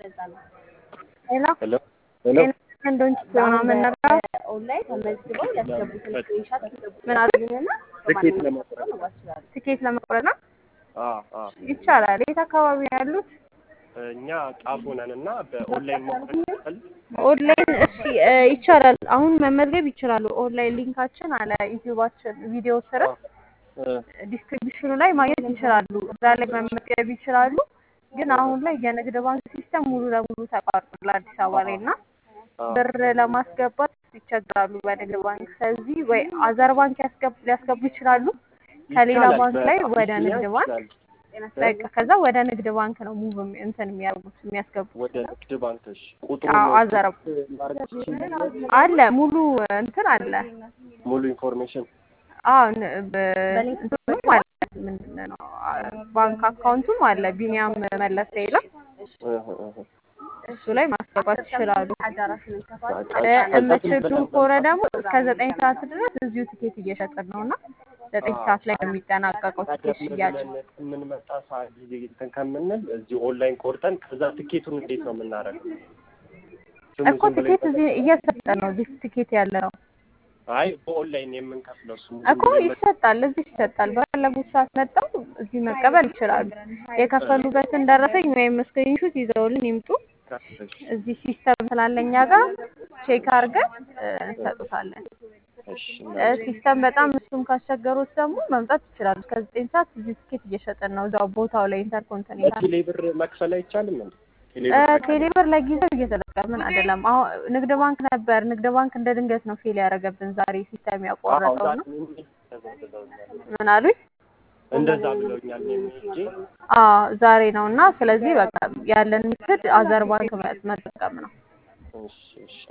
ሄሎ ሄሎ ሄሎ ወንዶች ምናምን ነገር ምን አሉ? ትኬት ለመቁረጥ ትኬት ለመቁረጥ ነው አዎ አዎ ይቻላል። የት አካባቢ ነው ያሉት? እኛ ጣፎ ነን እና በኦንላይን መቁረጥ ይችላል ኦንላይን እሺ እ ይቻላል። አሁን መመዝገብ ይችላሉ። ኦንላይን ሊንካችን አለ ዩቲዩባችን ቪዲዮ ስር ዲስክሪፕሽኑ ላይ ማግኘት ይችላሉ። እዛ ላይ መመዝገብ ይችላሉ። ግን አሁን ላይ የንግድ ባንክ ሲስተም ሙሉ ለሙሉ ተቋርጧል አዲስ አበባ ላይ እና ብር ለማስገባት ይቸግራሉ በንግድ ባንክ። ስለዚህ ወይ አዘር ባንክ ያስገቡ ሊያስገቡ ይችላሉ ከሌላ ይቻላል። ባንክ ላይ ወደ በአቢሲኒያ ንግድ ባንክ ይችላል። በቃ ከዛ ወደ ንግድ ባንክ ነው ሙቭ የሚ- እንትን የሚያደርጉት የሚያስገቡት ወደ ንግድ ባንክሽ ቁጥሩ አዎ፣ አዘረብ ማድረግ ትችላለሽ? አለ ሙሉ እንትን አለ ሙሉ ኢንፎርሜሽን አዎ ን- በ- እንትኑም አለ ምንድን ነው አ- ባንክ አካውንቱም አለ ቢኒያም መለሰ ይላል እህ እህ እሱ ላይ ማስገባት ይችላሉ። በቃ እ ከዛ የምትችሉ ከሆነ ደግሞ እስከ ዘጠኝ ሰዓት ድረስ እዚሁ ትኬት እየሸጥን ነው እና ዘጠኝ ሰዓት ላይ ነው የሚጠናቀቀው ትኬት ሽያጭ። የምንመጣ ሰዓት ጊዜ እንትን ከምንል እዚህ ኦንላይን ቆርጠን ከዛ ትኬቱን እንዴት ነው የምናደርገው? ስሙ እኮ ዝም ብሎ ትኬት እዚህ እየሰጠን ነው። እዚህ ትኬት ያለ ነው አይ በኦንላይን የምንከፍለው ስሙ እኮ ይሰጣል፣ እዚህ ይሰጣል። በፈለጉት ሰዓት መጥተው እዚህ መቀበል ይችላሉ። የከፈሉበትን ደረሰኝ ወይም ስክሪንሹት ይዘውልን ይምጡ። እዚህ ሲስተም ስላለኛ ጋር ቼክ አድርገን እ እንሰጡታለን። እ ሲስተም በጣም እሱም ካስቸገሩት ደግሞ መምጣት ይችላሉ። እስከ ዘጠኝ ሰዓት እዚህ ትኬት እየሸጥን ነው እዛው ቦታው ላይ ኢንተርኮንቲኔንታል በቴሌ ብር መክፈል አይቻልም እንዴ? ቴሌ እ ብር ቴሌብር ለጊዜው እየተጠቀምን አይደለም። አሁን ንግድ ባንክ ነበር። ንግድ ባንክ እንደ ድንገት ነው ፌል ያደረገብን ዛሬ ሲስተም ያቋረጠው ነው። ምን አሉኝ? እንደዛ ብለውኛል። እኔም ሄጄ አዎ ዛሬ ነው እና ስለዚህ በቃ ያለን ምክድ አዘር ባንክ መጠቀም ነው። እሺ እሺ